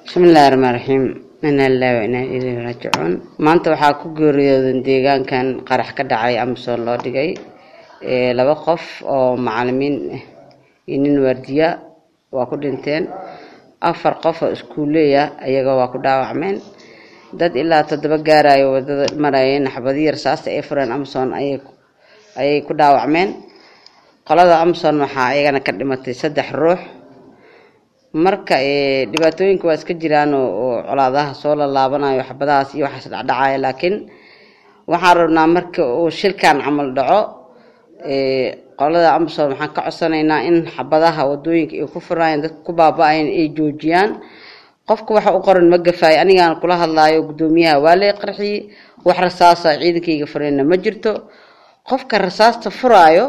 bismillahi raxmaan raxiim inaa lillahi wa inaa ilayhi raajicuun maanta waxaa ku geeriyoodan deegaankan qarax ka dhacay amazon loo dhigay laba qof oo macalimiin iyo nin waardiya waa ku dhinteen afar qof oo iskuuleya ayaga waa ku dhaawacmeen dad ilaa toddoba gaarayo wadada marayeen xabadiyi rasaasta ay fureen amazon ayay ku dhaawacmeen qolada amazon waxaa ayagana ka dhimatay saddex ruux marka dhibaatooyinka waa iska jiraan oo colaadaha soo lalaabanayo xabadahaas iyo waxaas dhacdhacaya laakiin waxaan rabnaa marka uu shilkan camal dhaco qolada amazon waxaan ka codsanaynaa in xabadaha wadooyinka ay ku furayaan dadka ku baaba-ayan ay joojiyaan qofka waxa u qoran ma gafaayo anigaan kula hadlaayo guddoomiyaha waa lee qarxiyey wax rasaasa ciidankayga fureenna ma jirto qofka rasaasta furaayo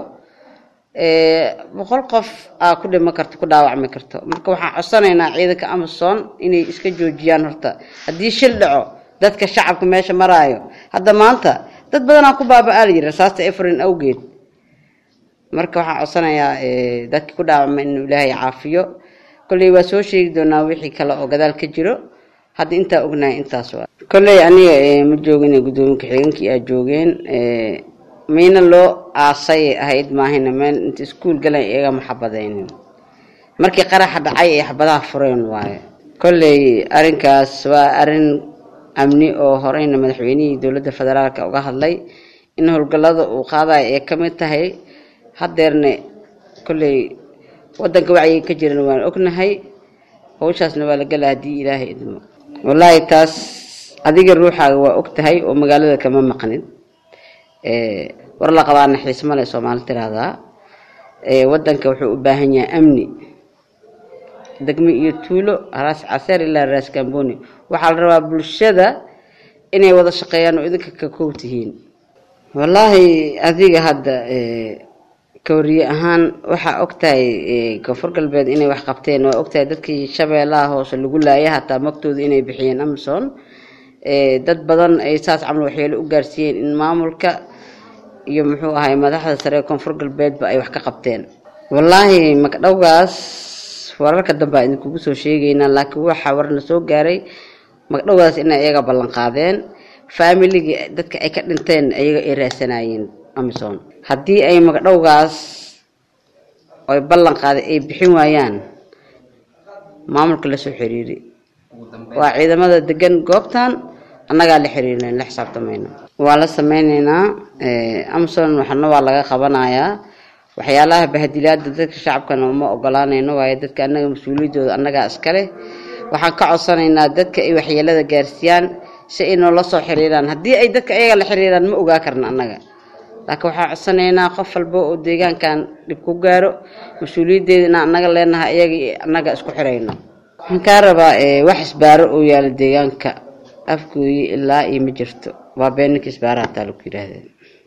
boqol qof aa ku dhima karto ku dhaawacmi karto marka waxaan codsanaynaa ciidanka amazon inay iska joojiyaan horta haddii shil dhaco dadka shacabka meesha maraayo hadda maanta dad badanaa ku baaba-aa la yiri rasaasta efrin awgeed marka waxaan codsanayaa dadkii ku dhaawacma inuu ilaahay caafiyo kolley waa soo sheegi doonaa wixii kale oo gadaal ka jiro hadda intaa ognahay intaas waa kolley aniga ma joogin guddoomiye ku-xigeenkii aa joogeen mayna loo aasay ahayd maahayna meel inta iskuul galan iyaga ma xabadaynin markii qaraxa dhacay ay xabadaha fureen waaye kolley arrinkaas waa arrin amni oo horeyna madaxweynihii dowladda federaalka uga hadlay in howlgallada uu qaadayo ay ka mid tahay haddeerne kolley waddanka wacyiga ka jiran waan ognahay hawshaasna waa la gala haddii ilaahay idmo wallaahi taas adiga ruuxaaga waa og tahay oo magaalada kama maqnid war la qabaa naxiis male soomaali tiraahdaa waddanka wuxuu u baahan yahay amni degmo iyo tuulo raas caseer ilaa raas gamboni waxaa la rabaa bulshada inay wada shaqeeyaan oo idinka ka kow tihiin wallaahi adiga hadda kawriye ahaan waxaa ogtahay koonfur galbeed inay wax qabteen waa ogtahay dadkii shabeellaha hoose lagu laaya hataa magtooda inay bixiyeen amazon dad badan ay saas camal waxyeelo u gaarsiiyeen in maamulka iyo muxuu ahay madaxda sare ee koonfur galbeedba ay wax ka qabteen wallaahi magdhowgaas wararka dambe a idinkugu soo sheegaynaa laakiin waxaa warna soo gaaray magdhowgaas inay iyaga ballan qaadeen faamiligii dadka ay ka dhinteen iyaga ay raasanaayeen amazon haddii ay magdhowgaas oy ballan qaaday ay bixin waayaan maamulka lasoo xiriiri waa ciidamada degan goobtan annagaa la xiriirna la xisaabtamayno waa la sameyneynaa amazon waxna waa laga qabanayaa waxyaalaha bahadilaada dadka shacabkana uma ogolaanayno waayo dadka annaga mas-uuliyaddooda annagaa iskale waxaan ka codsanaynaa dadka ay waxyeelada gaarsiiyaan si ay noola soo xiriiraan haddii ay dadka ayaga la xiriiraan ma ogaa karna annaga laakiin waxaan codsanaynaa qof walba oo deegaankan dhib ku gaaro mas-uuliyaddeeda inaan annaga leenahay iyaga annaga isku xirayno waxaan kaa rabaa wax isbaaro oo yaala deegaanka afgooye ilaa iyo ma jirto waa beeninka isbaaraha hataa lagu yidhaahdeen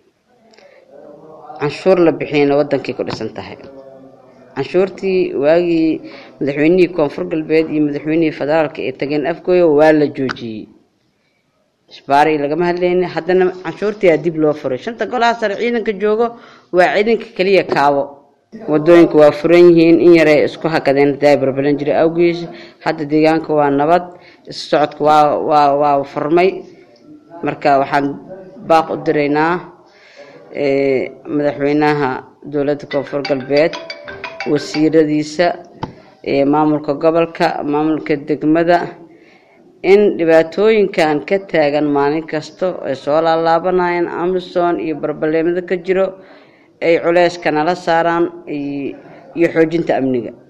canshuur la bixiyana wadankay ku dhisan tahay canshuurtii waagii madaxweynihii koonfur galbeed iyo madaxweynihii federaalka ee tageen afgooye waa la joojiyey isbaari lagama hadlayni haddana canshuurtiyaa dib loo furay shanta golaha sare ciidanka joogo waa ciidanka keliya kaabo wadooyinka waa furan yihiin in yaray isku hakadeen hadaa barbaran jiray awgiis hadda deegaanka waa nabad issocodka waa waa waa furmay marka waxaan baaq u diraynaa madaxweynaha dowladda koonfur galbeed wasiiradiisa maamulka gobolka maamulka degmada in dhibaatooyinkan ka taagan maalin kasta ay soo laalaabanayaan amazon iyo barbaleemada ka jiro ay culeyska nala saaraan iyo xoojinta amniga